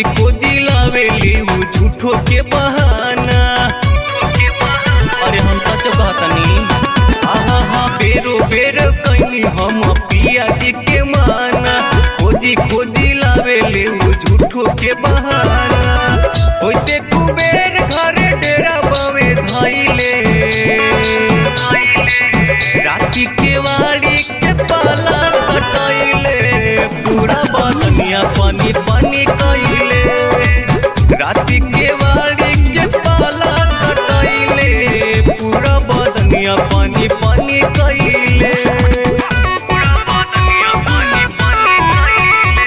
खोजी लावेली उ झूठो के बहाना अरे हम सच कहतनी आहा हा बेरो बेर कहीं हम पिया जी के माना खोजी खोजी लावेली उ झूठो के बहाना होइते कुबेर घरे डेरा बावे धाइले राती के वाड़ी के पाला कटाइले पूरा बदनिया पानी पानी कइले राती के वाड़ी के पाला कटाइले पूरा बदनिया पानी पानी कइले पूरा बदनिया पानी पानी कइले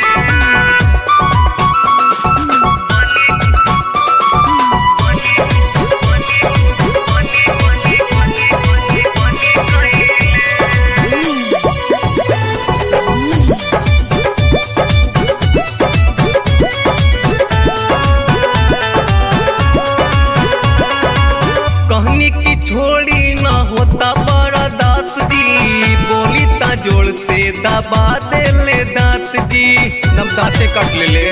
कहनी की छोड़ी ना होता बड़ा दास जी बोली ता जोड़ से दबा दे ले दांत जी नम दांते कट ले ले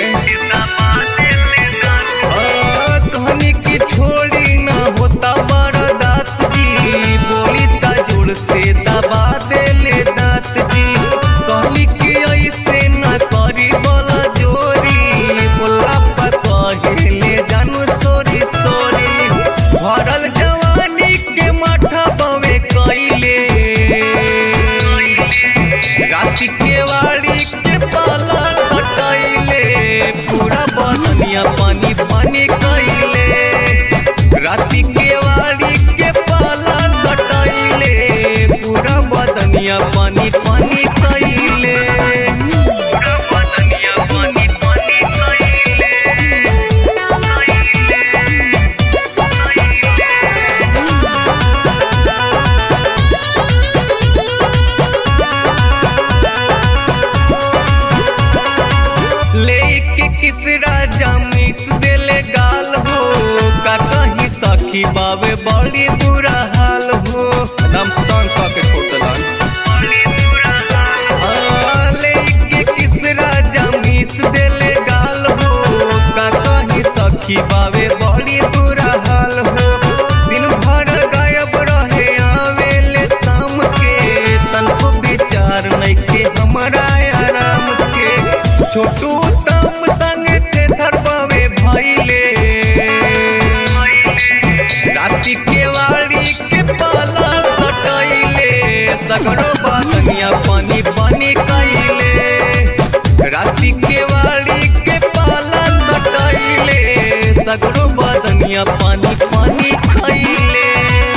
हाँ, कहनी की छोड़ी ना होता बड़ा दास जी बोली ता जोड़ से दबा दे ले दांत जी कहनी की ऐसे ना करी बोला जोरी बोला पता ले जानू सोरी सोरी भरल जवानी के माथा बवे कइले राति के वाड़ी के पाला सटाइले पूरा बदनिया पानी पानी कइले राति के वाड़ी के पाला सटाइले पूरा बदनिया पानी पानी कइले पूरा बदनिया पानी पानी कइले लेके किस राजा मिस देले गाल हो का कहीं सखी बावे बड़ी बुरा हाल हो दम तंग के खोतलन हाँ, लेके किस राजा मिस देले गाल हो का कहीं सखी बावे बड़ी बुरा हाल हो दिन भर गायब रहे आवेले शाम के तनको विचार नइखे हमरा आराम के छोटू तम संग थे धरबावे भइले राति के वाड़ी के पाला सटाइले सगरो बातनिया पानी पानी कइले राति के वाड़ी के पाला सटाइले सगरो बातनिया पानी पानी